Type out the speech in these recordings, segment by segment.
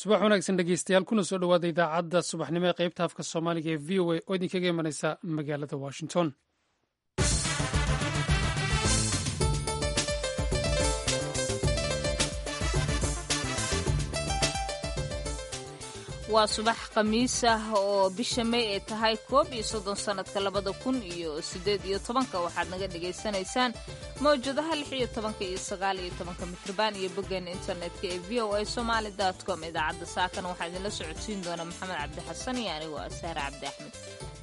subax wanaagsan dhegeystayaal kuna soo dhowaada idaacadda subaxnimo ee qaybta afka soomaaliga ee v o a oo idinkaga imanaysa magaalada washington waa subax khamiis ah oo bisha may ay tahay koob iyo soddon sannadka labada kun iyo siddeed iyo tobanka waxaad naga dhagaysanaysaan mawjadaha lix iyo tobanka iyo sagaal iyo tobanka mitrban iyo boggeena internetka ee v o a somaali dot com idaacadda saakana waxaa idinla socodsiin doona maxamed cabdi xasan iyo anigoo ah sahre cabdi axmed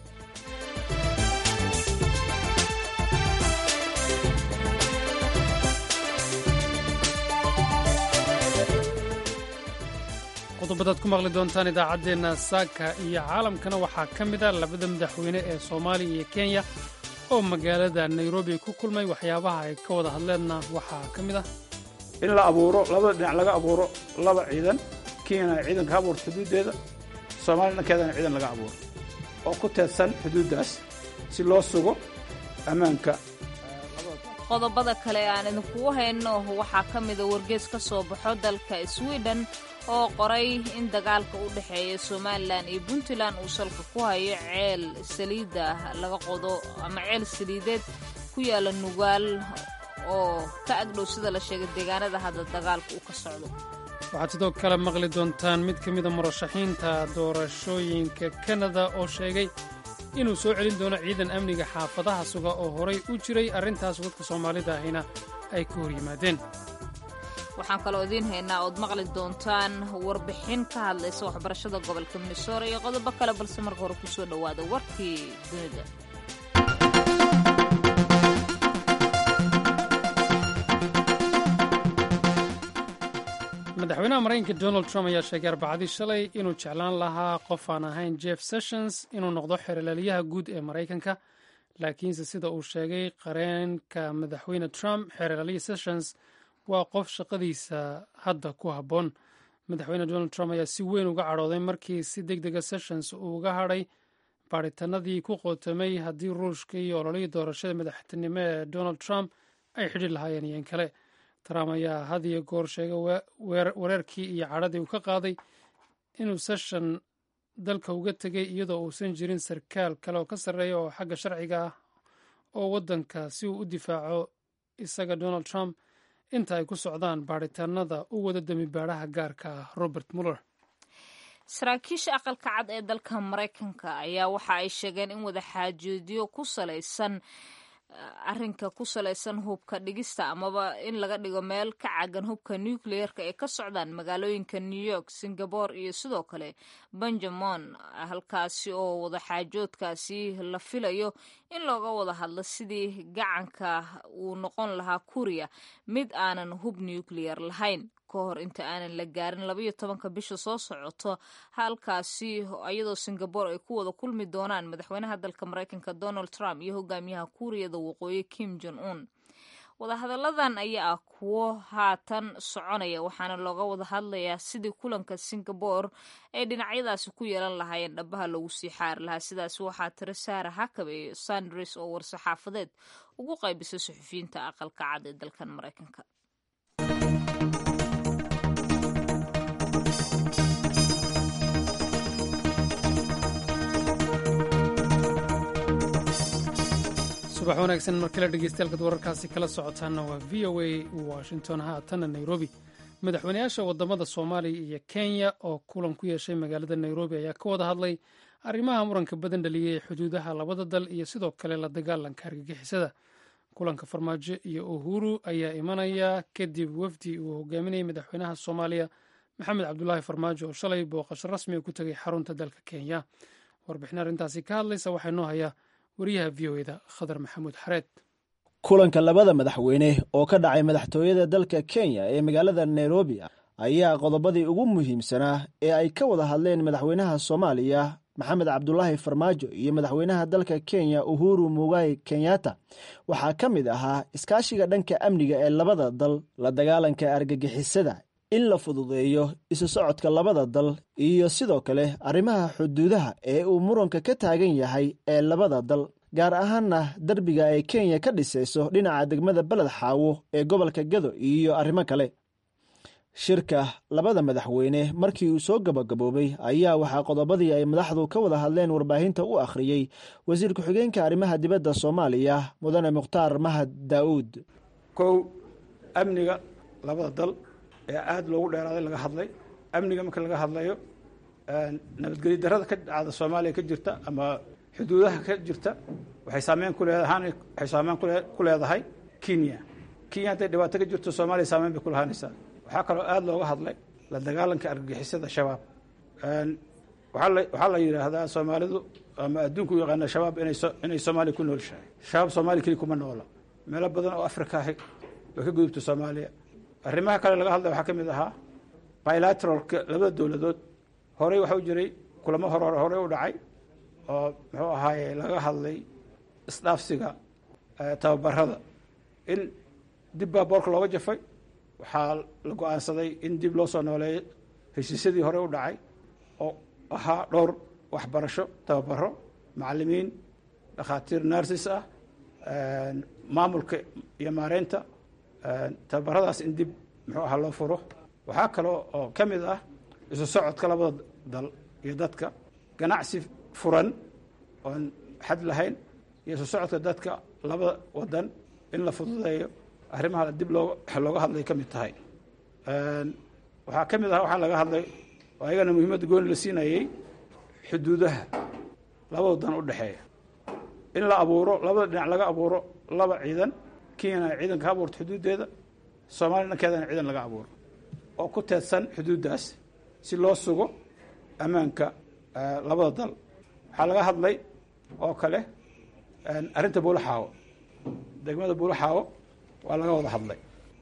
qodobadaad ku maqli doontaan idaacaddeenna saaka iyo caalamkana waxaa ka mid a labada madaxweyne ee soomaaliya iyo kenya oo magaalada nairobi ku kulmay waxyaabaha ay ka wada hadleenna waxaa ka mid ah in la abuuro labada dhinac laga abuuro laba ciidan kenyana ay ciidan ka abuurto xuduuddeeda soomaaliya dhankeedana ciidan laga abuuro oo ku teedsan xuduuddaas si loo sugo ammaanka qodobada kale aan idinkugu hayno waxaa ka mida wargees ka soo baxo dalka sweden oo qoray in dagaalka u dhexeeya somalilan iyo puntland uu salka ku hayo ceel saliidda laga qodo ama ceel saliideed ku yaala nugaal oo ka agdhow sida la sheegay deegaanada hadda dagaalka uu ka socdo waxaad sidoo kale maqli doontaan mid ka mida murashaxiinta doorashooyinka kanada oo sheegay inuu soo celin doono ciidan amniga xaafadaha suga oo horay u jiray arrintaas dadka soomaalida ahina ay ka hor yimaadeen waxaan kaloo idiin haynaa ood maqli doontaan warbixin ka hadlaysa waxbarashada gobolka minnesora iyo qodobo kale balse marka hore kusoo dhowaada warkii dunida madaxweynaha maraykanka donald trump ayaa sheegay arbacadii shalay inuu jeclaan lahaa qof aan ahayn jeff sessions inuu noqdo xeerlaaliyaha guud ee maraykanka laakiinse sida uu sheegay qareenka madaxweyne trump xeerlaaliya sessions waa qof shaqadiisa hadda ku habboon madaxweyne donald trump ayaa si weyn uga cadhooday markii si deg dega sessions uu uga hadhay baadhitanadii ku qootamay haddii ruushka iyo ololihii doorashada madaxtinimo ee donald trump ay xidhi lahaayeen iyoin kale trump ayaa had iyo goor sheegay wareerkii iyo cadhadii uu ka qaaday inuu session dalka uga tegay iyadoo uusan jirin sarkaal kale oo ka sarreeya oo xagga sharciga ah oo waddanka si uu u difaaco isaga donald trump inta ay ku socdaan baadhitaanada u wada damibaadhaha gaarka ah robert muller saraakiisha aqalka cad ee dalka maraykanka ayaa waxa ay sheegeen in wadaxaajoodyo ku salaysan arrinka ku salaysan hubka dhigista amaba in laga dhigo meel ka cagan hubka nucleerka ee ka socdaan magaalooyinka new york singabore iyo sidoo kale benjamon halkaasi oo wadaxaajoodkaasi la filayo in looga wada hadlo sidii gacanka uu noqon lahaa kuriya mid aanan hub nucleer lahayn ka hor inta aanan la gaarin labayo tobanka bisha soo socoto halkaasi iyadoo singabore ay ku wada kulmi doonaan madaxweynaha dalka maraykanka donald trump iyo hogaamiyaha kuuriyada waqooyi kim jon un wadahadalladan ayaa ah kuwo haatan soconaya waxaana looga wada hadlayaa sidii kulanka singabore ay dhinacyadaasi ku yeelan lahaayeen dhabaha lagu sii xaari lahaa sidaasi waxaa tiri saara hakabe sandres oo war-saxaafadeed ugu qaybisay suxufiyiinta aqalka cad ee dalkan maraykanka subax wanaagsan markale dhegeystayaal wararkaasi kala socotaana waa v o a washington haatanna nairobi madaxweyneyaasha wadamada soomaaliya iyo kenya oo kulan ku yeeshay magaalada nairobi ayaa ka wada hadlay arrimaha muranka badan dhaliyey xuduudaha labada dal iyo sidoo kale la dagaalanka argagixisada kulanka farmaajo iyo uhuru ayaa imanaya kadib wafdi uu hogaaminayay madaxweynaha soomaaliya maxamed cabdulaahi farmaajo oo shalay booqasho rasmiga ku tegay xarunta dalka kenya warbixin arrintaasi ka hadlaysa waxaa noo hayaa wariyaha v o eda khadar maxamuud xareed kulanka labada madaxweyne oo ka dhacay madaxtooyada dalka kenya ee magaalada nairobi ayaa qodobadii ugu muhiimsanaa ee ay ka wada hadleen madaxweynaha soomaaliya maxamed cabdulaahi farmaajo iyo madaxweynaha dalka kenya uhuru mugai kenyatta waxaa ka mid ahaa iskaashiga dhanka amniga ee labada dal la dagaalanka argagixisada in la fududeeyo isu socodka labada dal iyo sidoo kale arrimaha xuduudaha ee uu muranka ka taagan yahay ee labada dal gaar ahaanna derbiga ay kenya ka dhisayso dhinaca degmada beled xaawo ee gobolka gado iyo arrimo kale shirka labada madaxweyne markii uu soo gabagaboobay ayaa waxaa qodobadii ay madaxdu ka wada hadleen warbaahinta u akhriyey wasiir ku-xigeenka arrimaha dibadda soomaaliya mudane mukhtaar mahad daa'uud kow amniga labada dal ee aada loogu dheeraaday laga hadlay amniga marka laga hadlayo nabadgelyo darada ka dhacda soomaaliya ka jirta ama xuduudaha ka jirta waxay saameyn ku leedahaan waxay saameyn ku leedahay kenya kenya hadday dhibaato ka jirto soomaaliya saameyn bay ku lahaanaysaa waxaa kaloo aada looga hadlay la dagaalanka argagixisada shabaab waxaa la waxaa la yidhaahdaa soomaalidu ama adduunku u yaqaana shabaab inay so inay soomaaliya ku noolshahay shabaab soomaaliya keli kuma noola meelo badan oo afrika ahi way ka gudubta soomaaliya arrimaha kale laga hadlay waxaa ka mid ahaa bilateralka labada dowladood horey waxa u jiray kulamo hore horey u dhacay oo muxuu ahaaye laga hadlay isdhaafsiga tababarada in dib baa boorka looga jafay waxaa la go-aansaday in dib loo soo nooleeyo heshiisyadii hore u dhacay oo ahaa dhowr waxbarasho tababaro macalimiin dhakhaatiir narsis ah maamulka iyo maareynta tababaradaas in dib muxuu ahaa loo furo waxaa kaloo oo ka mid ah isu socodka labada dal iyo dadka ganacsi furan oon xad lahayn iyo isu socodka dadka labada wadan in la fududeeyo arrimaha dib loo looga hadlay ka mid tahay waxaa ka mid ah waxaa laga hadlay oo ayagana muhiimadda gooni la siinayey xuduudaha laba wadan u dhexeeya in la abuuro labada dhinac laga abuuro laba ciidan kenyana ciidan ka abuurto xuduuddeeda soomaaliya dhankeedana ciidan laga abuuro oo ku teedsan xuduuddaas si loo sugo ammaanka labada dal waxaa laga hadlay oo kale arrinta buulaxaawo degmada buulaxaawo waa laga wada hadlay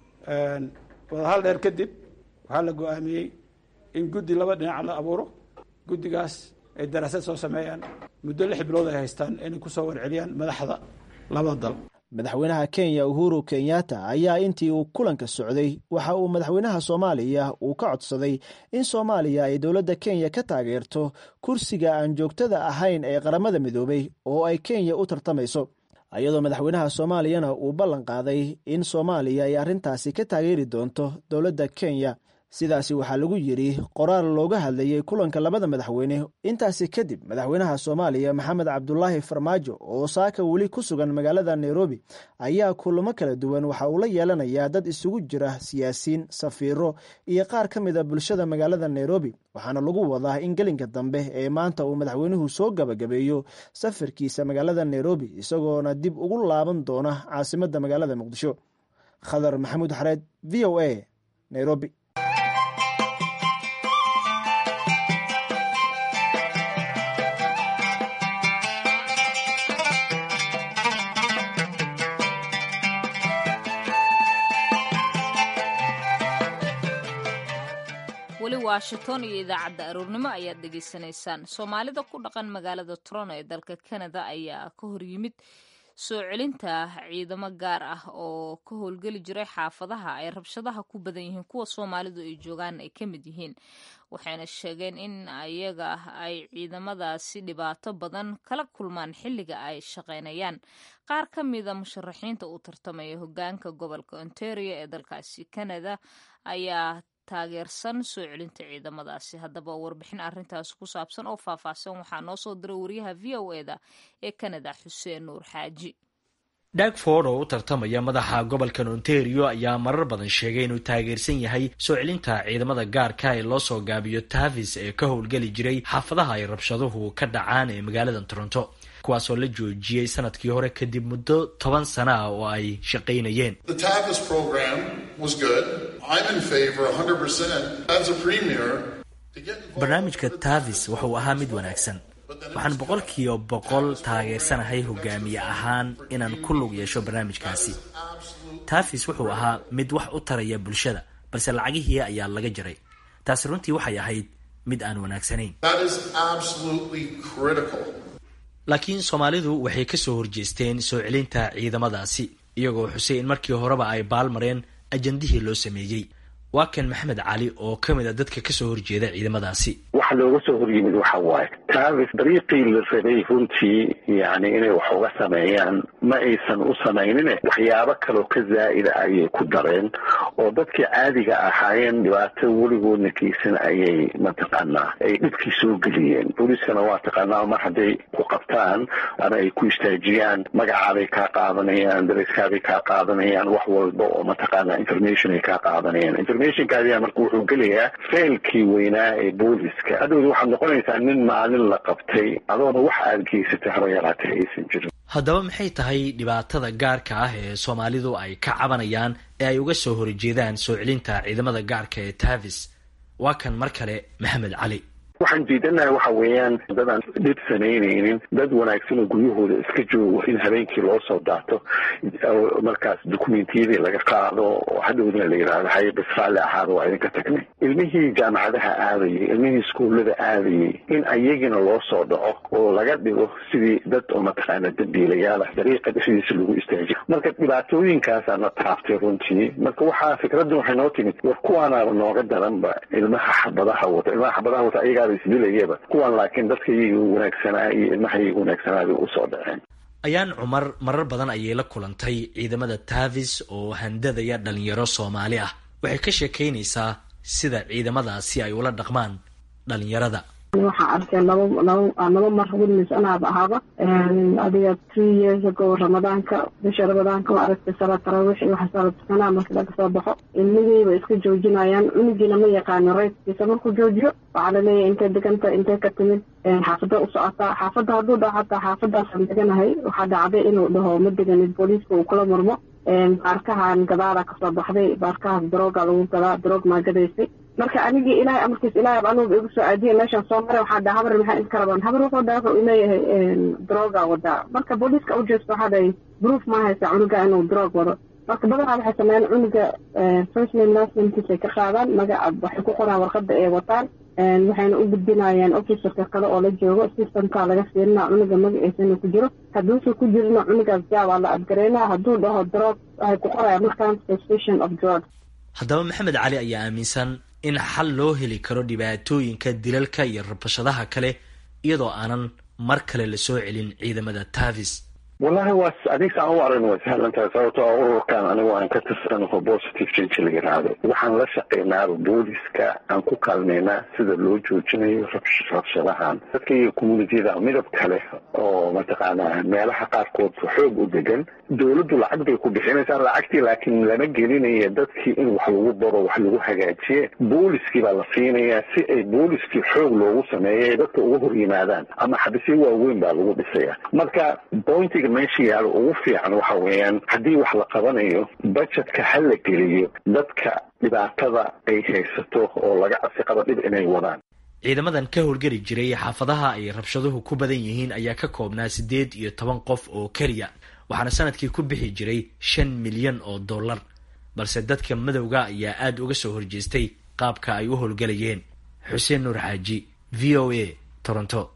wadahal dheer kadib waxaa la go-aamiyey in guddi laba dhinac la abuuro guddigaas ay daraasad soo sameeyaan muddo lix bilood ay haystaan inay kusoo warceliyaan madaxda labada dal madaxweynaha kenya uhuru kenyatta ayaa intii uu kulanka socday waxa uu madaxweynaha soomaaliya uu ka codsaday in soomaaliya ay dowladda kenya ka taageerto kursiga aan joogtada ahayn ee qaramada midoobay oo ay kenya u tartamayso iyadoo madaxweynaha soomaaliyana uu ballan qaaday in soomaaliya ay arrintaasi ka taageeri doonto dowladda kenya sidaasi waxaa lagu yidhi qoraal looga hadlayey kulanka labada madaxweyne intaasi kadib madaxweynaha soomaaliya maxamed cabdulaahi farmaajo oo saaka weli ku sugan magaalada nairobi ayaa kulamo kala duwan waxa uu la yeelanayaa dad isugu jira siyaasiyiin safiiro iyo qaar ka mid a bulshada magaalada nairobi waxaana lagu wadaa in gelinka dambe ee maanta uu madaxweynuhu soo gabagabeeyo safarkiisa magaalada nairobi isagoona dib ugu laaban doona caasimadda magaalada muqdisho khadar maxamuud xareed v o a nairobi weli washington iyo idaacadda aroornimo ayaad dhegaysanaysaan soomaalida ku dhaqan magaalada toronto ee dalka canada ayaa ka hor yimid soo celinta ciidamo gaar ah oo ka howlgeli jiray xaafadaha ay rabshadaha ku badan yihiin kuwa soomaalidu ay joogaan ay ka mid yihiin waxayna sheegeen in ayaga ay ciidamadaasi dhibaato badan kala kulmaan xilliga ay shaqaynayaan qaar ka mida musharaxiinta uu tartamaya hogaanka gobolka ontario ee dalkaasi canada ayaa taageersan soo celinta ciidamadaasi haddaba warbixin arrintaasi ku saabsan oo faahfaahsan waxaa noo soo diray wariyaha v o eda ee canada xuseen nuur xaaji dhagford oo u tartamaya madaxa gobolkan ontario ayaa marar badan sheegay inuu taageersan yahay soo celinta ciidamada gaarka ee loo soo gaabiyo tavis ee ka howlgeli jiray xaafadaha ay rabshaduhu ka dhacaan ee magaalada toronto kuwaasoo la joojiyey sanadkii hore kadib muddo toban sana ah oo ay shaqaynayeen barnaamijka tavis wuxuu ahaa mid wanaagsan waxaan boqolkiiba boqol taageersanahay hogaamiye ahaan inaan ku lug yeesho barnaamijkaasi tavis wuxuu ahaa mid wax u taraya bulshada balse lacagihii ayaa laga jaray taasi runtii waxay ahayd mid aan wanaagsanayn laakiin soomaalidu waxay ka soo horjeesteen soo celinta ciidamadaasi iyagoo xusay in markii horeba ay baalmareen ajandihii loo sameeyey waa kan maxamed cali oo ka mid a dadka kasoo horjeeda ciidamadaasi waxa looga soo horyimid waxa waaye tavis dariiqii la rabay runtii yani inay wax uga sameeyaan ma aysan u samaynine waxyaabo kaloo ka zaa'ida ayay ku dareen oo dadkii caadiga ahaayeen dhibaato weligoodna keysan ayay mataqaanaa ay dhibkii soo geliyeen booliiskana waa taqaanaa mar hadday ku qabtaan ama ay ku istaajiyaan magacaaday kaa qaadanayaan dareskaaday kaa qaadanayaan wax walba oo mataqaanaa information ay kaa qaadanayaan informationkaadiya marka wuxuu gelayaa failkii weynaa ee booliska hadhowda waxaad noqonaysaa nin maalin la qabtay adoona wax aada geysatay haba yaraatee aysan jirin haddaba maxay tahay dhibaatada gaarka ah ee soomaalidu ay ka cabanayaan ee ay uga soo horjeedaan soo celinta ciidamada gaarka ee tavis waa kan mar kale maxamed cali waxaan diidanahay waxa weeyaan dad aan dhib samaynaynin dad wanaagsan oo guryahooda iska joogo in habeenkii loo soo daato markaas dukumentiyadii laga qaado oo hadhowdana la yidhaahdo haye bas raalli ahaada waa idinka tagnay ilmihii jaamacadaha aadayay ilmihii iskuullada aadayay in ayagina loo soo dhaco oo laga dhigo sidii dad oo mataqaana dambiilayaal ah dariiqa dhexdiisa lagu istaajiyo marka dhibaatooyinkaasaana taabtay runtii marka waxaa fikradda waxay noo timid war kuwaanaaba nooga daranba ilmaha xabadaha wata ilmaha xabadaha wata ayagaa isdilayaba kuwan laakiin dadka iyaga wanaagsanaa iyo ilmaha iyaga wanaagsanaabay usoo dhaceen ayaan cumar marar badan ayay la kulantay ciidamada tavis oo handadaya dhalinyaro soomaali ah waxay ka sheekaynaysaa sida ciidamadaasi ay ula dhaqmaan dhalinyarada waxaan arkay laba laba laba mar witness anaaba ahaaba adiga three years ago ramadaanka bisha ramadaanka waa aragtay salaad tarawix iyo waxa salaad tukanaa marka laga soo baxo ilmihiiba iska joojinayaan cunugiina ma yaqaano rayskiisa markuu joojiyo waxaa laleeyahay intay deganta intay ka timid xaafada u socotaa xaafadda hadduu dhaho hataa xaafadaasaan deganahay waxaa dhacday inuu dhaho ma deganid booliiska uu kula murmo baarkahan gadaala kasoo baxday baarkahaas darooga lagu gadaa daroog maa gadaysay marka anigii ilahay amarkiis ilahay anuba igu soo aadiya meeshaan soo maray waxaa dhaha habar maxaa iska rabaan habar wuxuu dhaha wuxuu leeyahay darooga wadaa marka booliiska u jeesto waxaa dhahay proof ma haysa cunuga inuu daroog wado marka badanaa waxay sameeyaan cunuga first name last namekiisay ka qaadaan magaca waxay ku qoraan warqada ay wataan waxayna u gudbinayaan officerka kale oo la joogo systemka laga fiirina cunuga magaciisana ku jiro hadduusa ku jirina cunugaas jaabaa la adgareynaa hadduu dhaho drog waxay ku qorayaan markaan suspicion of drug haddaba maxamed cali ayaa aaminsan in xal loo heli karo dhibaatooyinka dilalka iyo rabashadaha kale iyadoo aanan mar kale la soo celin ciidamada tavis wallahi waa adig saan u aragna way sahlan tahay sababto a ururkan anigu aan ka tirsanaho positive change la yidhaahdo waxaan la shaqeynaaba booliska aan ku kaalmeynaa sida loo joojinayo rabshadahan dadka iyo communitiyada midab kale oo mataqaanaa meelaha qaarkood xoog u degan dowladdu lacag bay ku bixinaysaa lacagtii laakiin lama gelinaya dadkii in wax lagu baro wax lagu hagaajiye booliskii baa la siinayaa si ay booliskii xoog loogu sameeyo ay dadka uga hor yimaadaan ama xabisyo waaweyn baa lagu dhisaya marka pointiga meesha yaalo ugu fiican waxa weeyaan haddii wax la qabanayo budgetka ha la geliyo dadka dhibaatada ay haysato oo laga cabsi qabo dhib inay wadaan ciidamadan ka howlgeli jiray xaafadaha ay rabshaduhu ku badan yihiin ayaa ka koobnaa siddeed iyo toban qof oo keliya waxaana sanadkii ku bixi jiray shan milyan oo dollar balse dadka madowga ayaa aada uga soo horjeestay qaabka ay u howlgelayeen xuseen nuur xaaji v o a toronto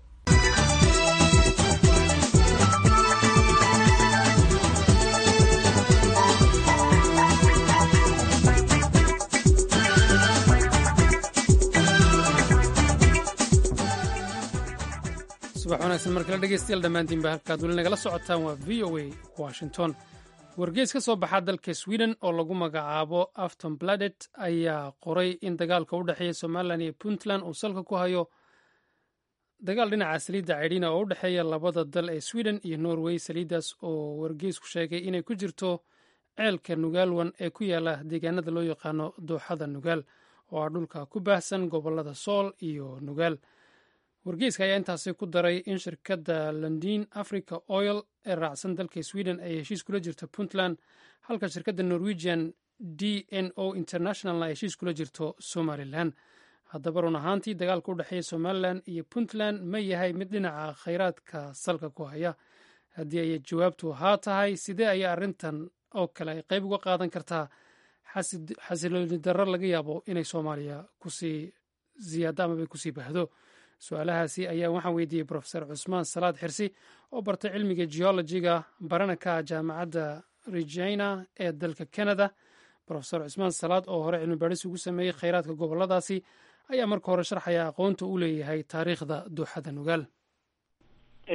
subax wanaagsan markale dhegeystayaal dhammaantiinba halkaad weli nagala socotaan waa v o a washington wargeys ka soo baxaa dalka sweden oo lagu magacaabo afton bladet ayaa qoray in dagaalka u dhexeeya somalilan iyo puntland uu salka ku hayo dagaal dhinaca saliidda caydhina oo u dhexeeya labada dal ee sweden iyo norway saliiddaas oo wargeysku sheegay inay ku jirto ceelka nugaalwan ee ku yaala deegaanada loo yaqaano dooxada nugaal oo ah dhulka ku baahsan gobolada sool iyo nugaal wargeyska ayaa intaasi ku daray in shirkadda londin africa oil ee raacsan dalka sweden ay heshiis kula jirto puntland halka shirkadda norwegian d n o internationalna ay heshiis kula jirto somalilan haddaba run ahaantii dagaalka u dhexeeya somalilan iyo puntland ma yahay mid dhinaca khayraadka salka ku haya haddii ay jawaabtu haa tahay sidee ayaa arrintan oo kale ay qayb uga qaadan kartaa xasilooni darro laga yaabo inay soomaaliya kusii ziyaado amaba kusii bahdo su-aalahaasi ayaa waxaan weydiiyey profesor cusmaan salaad xirsi oo bartay cilmiga geologiga barana ka ah jaamacadda regina ee dalka canada profesor cusmaan salaad oo hore cilmi baadhis ugu sameeyey kheyraadka goboladaasi ayaa marka hore sharxaya aqoonta u leeyahay taariikhda dooxada nugaal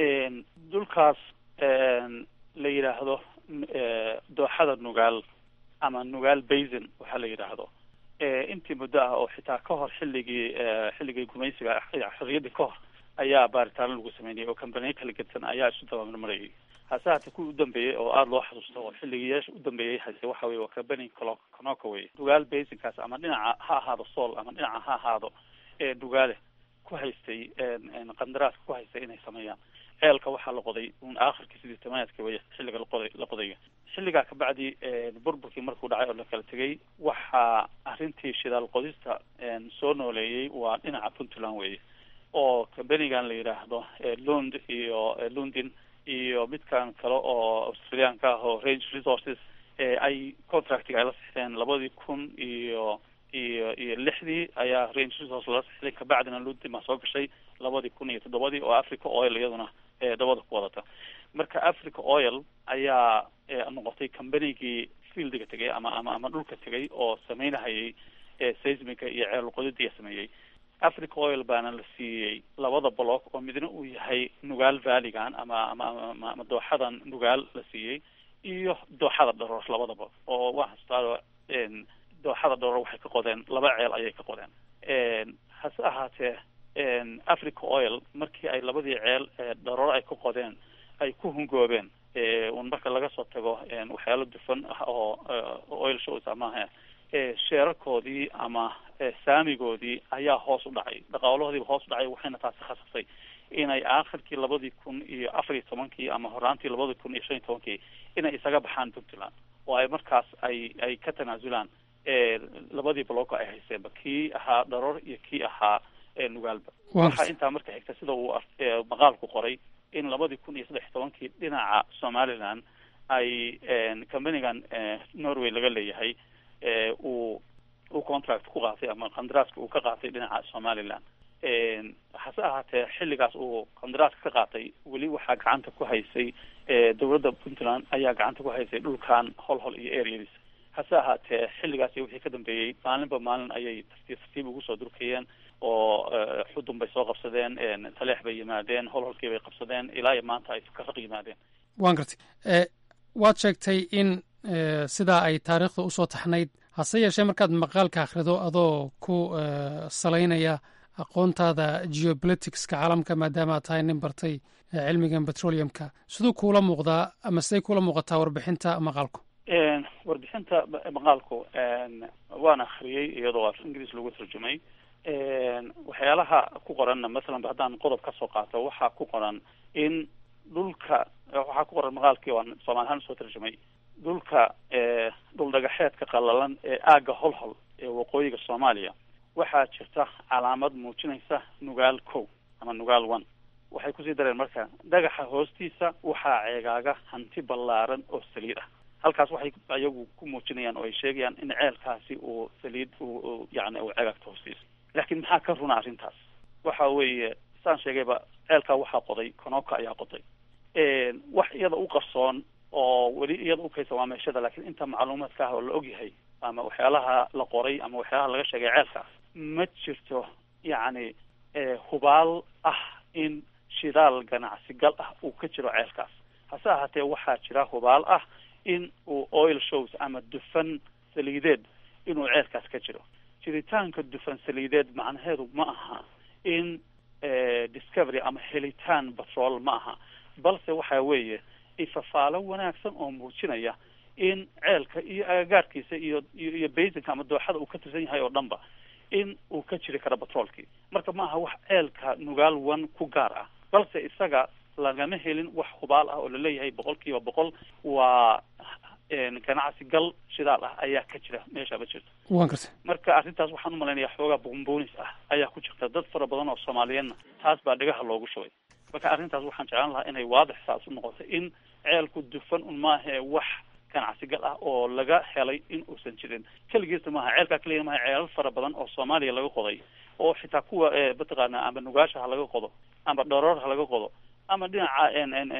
dhulkaas la yidhaahdo dooxada nugaal ama nugaal basin waxaa la yidhaahdo intii muddo ah oo xitaa ka hor xilligii xilligii gumaysiga xorriyaddii ka hor ayaa baaritaano lagu sameynayay oo kambaniyo kala gedsan ayaa isu dabamarmarayay hase haatee kuwii u dambeeyey oo aada loo xasuusto oo xilligii yeesha u dambeeyey hase waxa weye waa kambani clo conoka wey nugaal basinkaas ama dhinaca ha ahaado sool ama dhinaca ha ahaado ee nugaale ku haystay qandaraaska ku haystay inay sameeyaan ceelka waxaa la qoday un aakhirkii sidii tamaadka wey xilliga laqoday la qodayo xilligaa kabacdi burburkii markuu dhacay oo la kala tegay waxaa arrintii shidaal qodista soo nooleeyey waa dhinaca puntland weye oo kambanigan la yidhaahdo lund iyo lundin iyo midkan kale oo australiaanka ah oo range resources ay contractiga ay la sixdeen labadii kun iyo iyo iyo lixdii ayaa range resource lala sixday kabacdina lundin baa soo gashay labadii kun iyo toddobadii oo africa oil iyaduna dabada ku wadata marka africa oil ayaa noqotay combanigii fieldiga tegay ama ama ama dhulka tegay oo sameynahayay seismiga iyo ceel qodidiya sameeyey africa oil baana la siiyey labada block oo midna uu yahay nugaal valigan ama ama ama dooxadan nugaal la siiyey iyo dooxada dharoor labadaba oo waa hastaa dooxada dharoor waxay ka qodeen laba ceel ayay ka qodeen hase ahaatee africa oil markii ay labadii ceel dharoor ay ka qodeen ay ku hungoobeen un marka laga soo tago waxyaalo dufan ah oo oil shows amaha sheerarkoodii ama saamigoodii ayaa hoos u dhacay dhaqaalahoodiiba hoos u dhacay waxayna taasi khasabtay inay aakhirkii labadii kun iyo afar iyo tobankii ama horaantii labadii kun iyo shan iyo tobankii inay isaga baxaan puntland oo ay markaas ay ay ka tanaasulaan labadii bloco ay haysteenba kii ahaa dharoor iyo kii ahaa nugaalba waxaa intaa marka xigta sida uu maqaalku qoray in labadii kun iyo saddex iyo tobankii dhinaca somaliland ay companigan norway laga leeyahay uu uu contract ku qaatay ama qandaraaska uu ka qaatay dhinaca somaliland hase ahaatee xilligaas uu qandaraaska ka qaatay weli waxaa gacanta ku haysay dowladda puntland ayaa gacanta ku haysay dhulkan hol hol iyo areadiis hase ahaatee xilligaas iyo wixii ka dambeeyey maalinba maalin ayay tartiib tartiib ugu soo durkayeen oo xudun bay soo qabsadeen taleex bay yimaadeen hol holkii bay qabsadeen ilaa iyo maanta ay karaq yimaadeen waan gartay waad sheegtay in sidaa ay taariikhda usoo taxnayd hase yeeshee markaad maqaalka akhrido adoo ku salaynaya aqoontaada geopoliticska caalamka maadaama aad tahay nin bartay cilmigan petroleumka siduu kuula muuqdaa ama siday kuula muuqataa warbixinta maqaalku warbixinta maqaalku waan akhriyey iyadoo af ingiriis lagu tarjumay waxyaalaha ku qoranna masalan haddaan qodob ka soo qaato waxaa ku qoran in dhulka waxaa ku qoran maqaalkii waan soomaali ahaan usoo tarjumay dhulka dhul dhagaxeedka qallalan ee aagga holhol ee waqooyiga soomaaliya waxaa jirta calaamad muujinaysa nugaal kow ama nugaal one waxay kusii dareen marka dhagaxa hoostiisa waxaa ceegaaga hanti ballaaran oo saliid ah halkaas waxay ayagu ku muujinayaan oo ay sheegayaan in ceelkaasi uu saliid uu yani uu ceegaagta hoostiisa laakiin maxaa ka runa arrintaas waxa weeye saan sheegayba ceelkaa waxaa qoday konoka ayaa qoday wax iyada u qarsoon oo weli iyada ukaysa waa meeshada laakiin inta macluumaadka ah oo la ogyahay ama waxyaalaha la qoray ama waxyaalaha laga sheegay ceelkaas ma jirto yacni hubaal ah in shidaal ganacsi gal ah uu ka jiro ceelkaas hase ahaatee waxaa jira hubaal ah in uu oil shows ama dufan saliideed inuu ceelkaas ka jiro jiritaanka dufan saliideed macnaheedu ma aha in discovery ama helitaan batrool ma aha balse waxa weeye ifafaalo wanaagsan oo muujinaya in ceelka iyo agagaarkiisa iyo iyo basinka ama dooxada uu ka tirsan yahay oo dhanba in uu ka jiri karo batroolkii marka ma aha wax ceelka nugaal one ku gaar ah balse isaga lagama helin wax hubaal ah oo laleeyahay boqol kiiba boqol waa ganacsi gal shidaal ah ayaa ka jira meesha ma jirto waan gartay marka arrintaas waxaan umalaynaya xoogaa buunbuunis ah ayaa ku jirta dad fara badan oo soomaaliyeedna taas baa dhegaha loogu shubay marka arrintaas waxaan jeclaan lahaa inay waadix saas u noqoto in ceelku dufan un maahee wax ganacsi gal ah oo laga helay in uusan jirin keligiisna maaha ceelkaa keliya maaha ceelal fara badan oo soomaaliya laga qoday oo xitaa kuwa mataqaana ama nugaasha ha laga qodo ama dharoor ha laga qodo ama dhinaca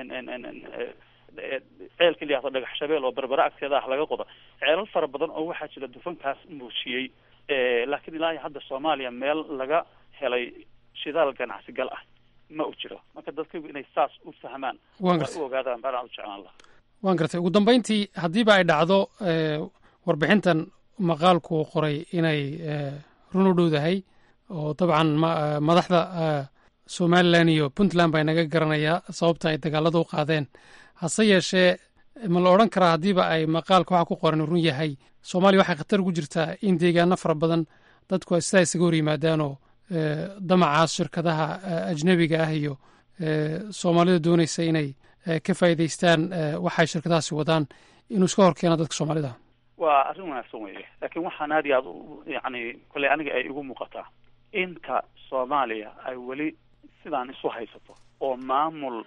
ceelka liyaado dhagax shabeel oo berbera agteeda ah laga qodo ceelal fara badan oo waxaa jira dufankaas muujiyey laakiin ilaa iyo hadda soomaaliya meel laga helay shidaal ganacsi gal ah ma u jiro marka dadkaygu inay saas u fahmaan waan u gartay ogaadaan baan u jeclaan lahaa waan gartay ugu dambeyntii haddiiba ay dhacdo warbixintan maqaalku uu qoray inay run u dhowdahay oo dabcan madaxda somalilan iyo puntland baa inaga garanayaa sababta ay dagaalada u qaadeen hase yeeshee ma la odhan karaa haddiiba ay maqaalka waxa ku qoran run yahay soomaaliya waxay khatar ugu jirtaa in deegaano fara badan dadku ay sidaa isaga hor yimaadaanoo damacaas shirkadaha ajnebiga ah iyo soomaalida doonaysa inay ka faa'iidaystaan waxay shirkadahaasi wadaan inuu iska hor keeno dadka soomaalida waa arrin wanaagsan weeye laakiin waxaan aad iyo aad yani kolley aniga ay igu muuqataa inta soomaaliya ay weli sidaan isu haysato oo maamul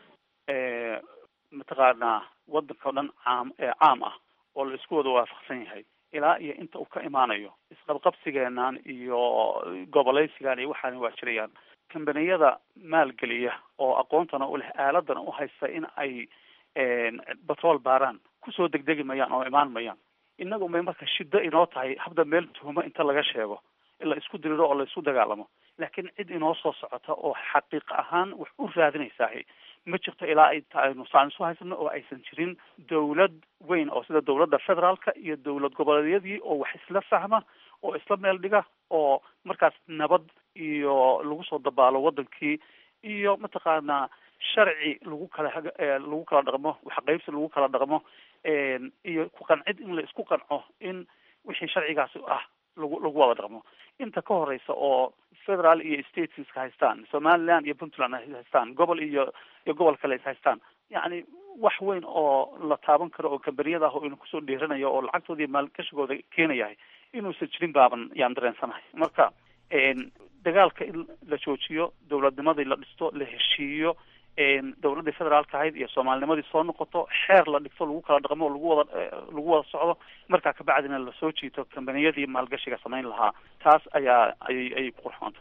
mataqaanaa waddanka o dhan caam caam ah oo la isku wada waafaqsan yahay ilaa iyo inta uu ka imaanayo isqabqabsigeenan iyo gobolaysigan iyo waxaana waa jirayaan kambaniyada maalgeliya oo aqoontana u leh aaladana u haysta in ay batrool baaraan kusoo degdegi mayaan oo imaan mayaan innagu may marka shiddo inoo tahay habda meel tuhumo inta laga sheego in la isku diriro oo la isku dagaalamo laakiin cid inoo soo socota oo xaqiiq ahaan wax u raadinaysaahi ma jirto ilaa ay aynu saan isu haysano oo aysan jirin dawlad weyn oo sida dawladda federaalka iyo dawlad goboleedyadii oo wax isla fahma oo isla meel dhiga oo markaas nabad iyo lagu soo dabaalo wadankii iyo mataqaanaa sharci lagu kala lagu kala dhaqmo waxqaybsi lagu kala dhaqmo iyo ku qancid in la isku qanco in wixii sharcigaasi ah lagu lagu wada dhaqmo inta ka horeysa oo federal iyo stateska haystaan somaliland iyo puntland haystaan gobol iyo iyo gobol kale is haystaan yacni wax weyn oo la taaban karo oo kambaniyada ah oo inu kusoo dhiiranayo oo lacagtooda iyo maalgashigooda keenayahay inuusan jirin baaban yaan dareensanahay marka dagaalka in la joojiyo dowladnimadii la dhisto la heshiiyo dowladdii federaalka ahayd iyo soomaalinimadii soo noqoto xeer la dhigto lagu kala dhaqmo lagu wada lagu wada socdo markaa kabacdina lasoo jiito kambaniyadii maalgashiga samayn lahaa taas ayaa ayay ayay ku qurxoonta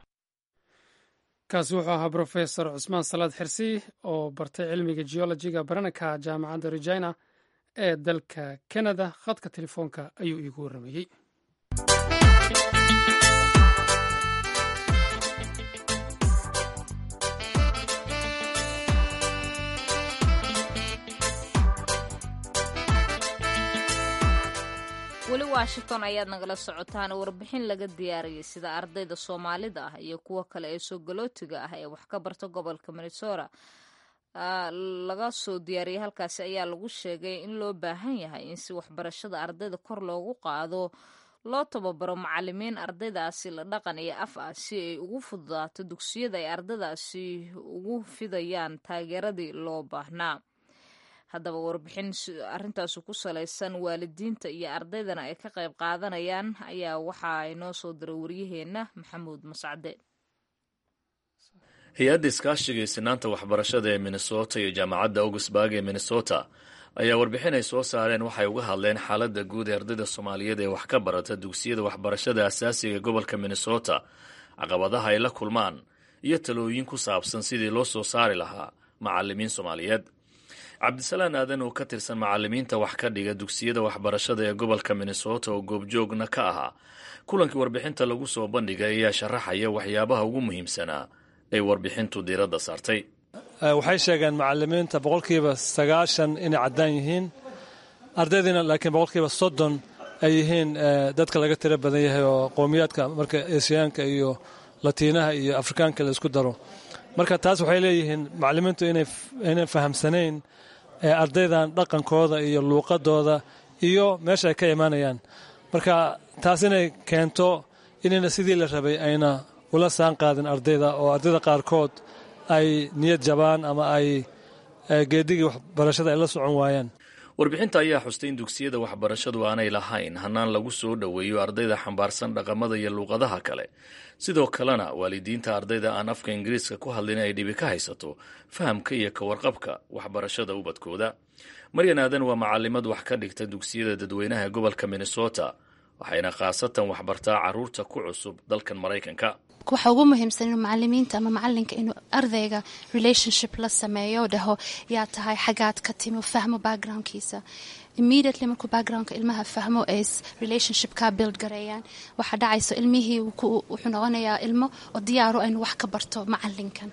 kaasi wuxuu ahaa brofesor cusmaan salaad xirsi oo bartay cilmiga geologiga baranaka jaamacadda regina ee dalka canada khadka telefoonka ayuu iigu warramayey weli washington ayaad nagala socotaan warbixin laga diyaariyey sida ardayda soomaalida ah iyo kuwo kale ee soo galootiga ah ee wax ka barta gobolka minnesota laga soo diyaariyey halkaasi ayaa lagu sheegay in loo baahan yahay in si waxbarashada ardayda kor loogu qaado loo tababaro macalimiin ardaydaasi la dhaqan iyo af ah si ay ugu fududaato dugsiyada ay ardaydaasi ugu fidayaan taageeradii loo baahnaa haddaba warbixin arrintaasi ku salaysan waalidiinta iyo ardaydana ay ka qayb qaadanayaan ayaa waxaa inoo soo diray waryaheenna maxamuud mascade hay-adda iskaashiga isinaanta waxbarashada ee minnesota iyo jaamacadda augustburg ee minnesota ayaa warbixin ay soo saareen waxay uga hadleen xaaladda guud ee ardayda soomaaliyeed ee wax ka barata dugsiyada waxbarashada asaasiga ee gobolka minnesota caqabadaha ay la kulmaan iyo talooyin ku saabsan sidii loo soo saari lahaa macalimiin soomaaliyeed cabdisalaan aadan oo ka tirsan macalimiinta wax ka dhiga dugsiyada waxbarashada ee gobolka minnesota oo goobjoogna ka ahaa kulankii warbixinta lagu soo bandhigay ayaa sharaxaya waxyaabaha ugu muhiimsanaa ay warbixintu diiradda saartay waxay sheegeen macalimiinta boqolkiiba sagaashan inay caddaan yihiin ardaydiina laakiin boqolkiiba soddon ay yihiin dadka laga tiro badan yahay oo qowmiyaadka marka esiyaanka iyo latiinaha iyo afrikaanka la isku daro marka taas waxay leeyihiin macalimiintu inay fahamsanayn ardaydan dhaqankooda iyo luuqadooda iyo meesha ay ka imaanayaan marka taas inay keento inayna sidii la rabay ayna ula saan qaadin ardayda oo ardayda qaarkood ay niyad jabaan ama ay geedigii waxbarashada ay la socon waayaan warbixinta ayaa xustay in dugsiyada waxbarashadu aanay lahayn hannaan lagu soo dhoweeyo ardayda xambaarsan dhaqamada iyo luuqadaha kale sidoo kalena waalidiinta ardayda aan afka ingiriiska ku hadlin ay dhibi ka haysato fahamka iyo ka warqabka waxbarashada ubadkooda maryan aadan waa macalimad wax ka dhigta dugsiyada dadweynaha ee gobolka minnesota waxayna khaasatan waxbartaa caruurta ku cusub dalkan maraykanka waxa ugu muhiimsan inuu macalimiinta ama macalinka inuu ardayga relationship la sameeyo dhaho yaa tahay xagaad ka timi fahmo backgroundkiisa immediately markuu backgroundka ilmaha fahmo ay relationship ka build gareeyaan waxaa dhacayso ilmihii wuxuu noqonayaa ilmo oo diyaaro aynu wax ka barto macalinkan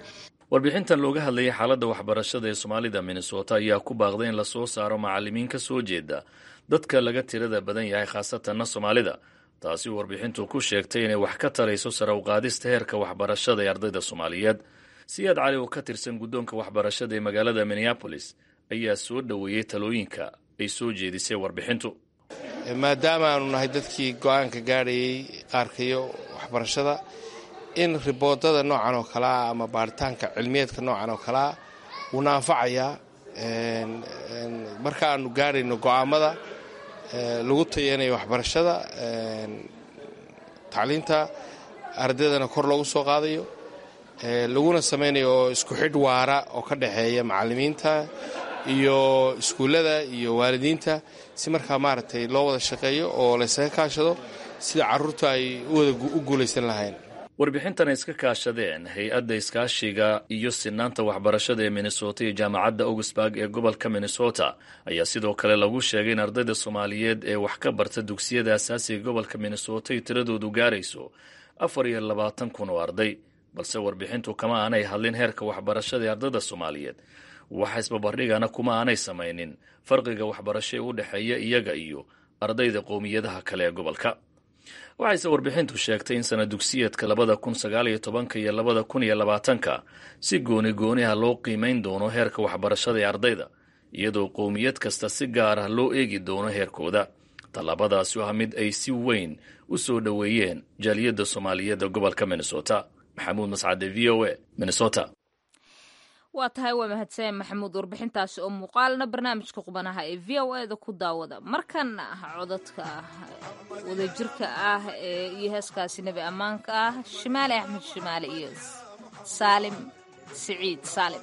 warbixintan looga hadlayay xaaladda waxbarashada ee soomaalida minnesota ayaa ku baaqday in lasoo saaro macallimiin ka soo jeeda dadka laga tirada badan yahay khaasatanna soomaalida taasi warbixintu ku sheegtay inay wax ka tarayso sare u qaadista heerka waxbarashada ee ardayda soomaaliyeed siyaad cali oo ka tirsan guddoonka waxbarashada ee magaalada minneabolis ayaa soo dhoweeyey talooyinka ay soo jeedisay warbixintu maadaama aanu nahay dadkii go-aanka gaadhayay qaarkayo waxbarashada in riboodada noocan oo kalea ama baaritaanka cilmiyeedka noocan oo kalea wuuna anfacayaa marka aanu gaadhayno go-aamada lagu tayanayo waxbarashada tacliinta ardaydana kor loogu soo qaadayo laguna samaynayo oo isku xidh waara oo ka dhexeeya macallimiinta iyo iskuullada iyo waalidiinta si markaa maaragtay loo wada shaqeeyo oo laysaga kaashado sida carruurta ay u guulaysan lahayn warbixintan ay iska kaashadeen hay-adda iskaashiga iyo sinaanta waxbarashada ee minnesota iyo jaamacadda augsburg ee gobolka minnesota ayaa sidoo kale lagu sheegay in ardayda soomaaliyeed ee wax ka barta dugsiyada asaasiga gobolka minnesota ay tiradoodu gaarayso afar iyo labaatan kun oo arday balse warbixintu kama aanay hadlin heerka waxbarashada ee ardayda soomaaliyeed waxa isbabardhigana kuma aanay samaynin farqiga waxbarasho ee u dhexeeya iyaga iyo ardayda qowmiyadaha kale ee gobolka waxayse warbixintu sheegtay in sana dugsiyeedka labada kun sagaaliyo tobanka iyo labada kun iyo labaatanka si gooni gooni ah loo qiimayn doono heerka waxbarashada ee ardayda iyadoo qowmiyad kasta si gaar ah loo eegi doono heerkooda tallaabadaasi ah mid ay si weyn u soo dhoweeyeen jaaliyadda soomaaliyeed ee gobolka minnesota maxamuud mascade v o a minnesota waa tahay waa mahadsan maxamuud warbixintaasi oo muuqaalna barnaamijka qubanaha ee v o e da ku daawada markana codadka wadajirka ah ee iyo heeskaasi nebi ammaanka ah shimaale axmed shimaale iyo saalim siciid saalim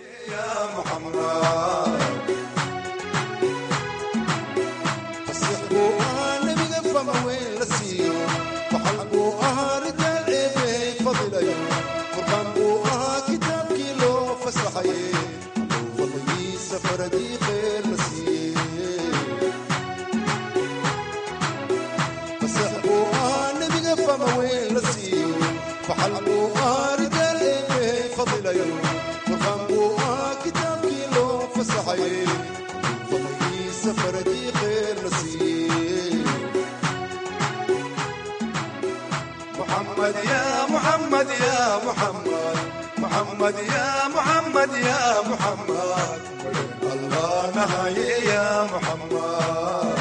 محمد يا محمد يا محمد محمد يا محمد يا محمد الله نهاية يا محمد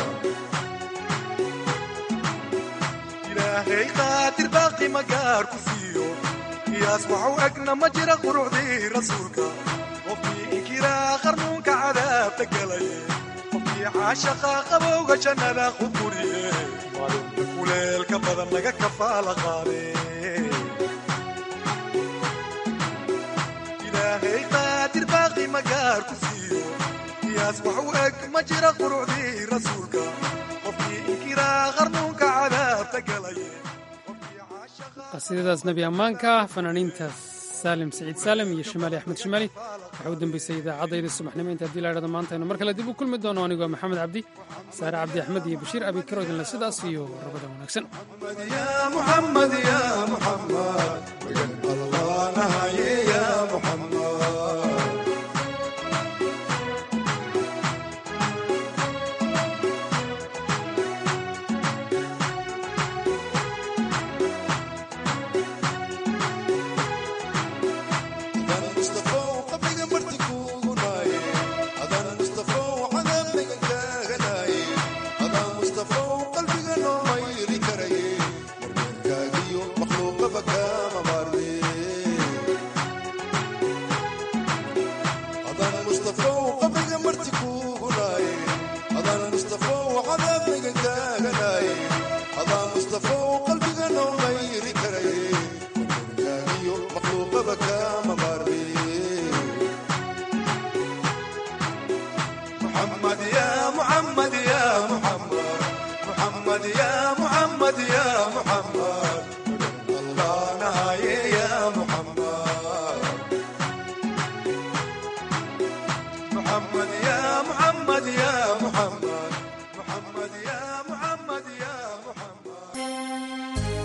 إلهي قادر باقي مقار كفيو يصبح أقنا مجرى قرعدي رسولك وفي إكرا خرنونك عذاب تقلي وفي عاشقا قبوغ جنة خبوري kuleelka badan laga kafaala qaade ilaahay qaadir baaqi magaar ku siiyo qiyaas wax u eg ma jira qurucdii rasuulka qofkii inkiraa qarnuunka cadaabta galaye qasiidadaas nebi ammaanka fanaaniinta saalim siciid saalim iyo shimaali axmed shimaali waxaa u dambeysay idaacaddaydii subaxnimo inta haddii la idhahdo maanta aynu mar kale dib u kulmi doono anigoo maxamed cabdi saare cabdi axmed iyo bashiir abi karo idinle sidaas iyo rabada wanaagsan محمد يا محمد الله نهاية يا محمد محمد يا محمد يا محمد محمد يا محمد يا محمد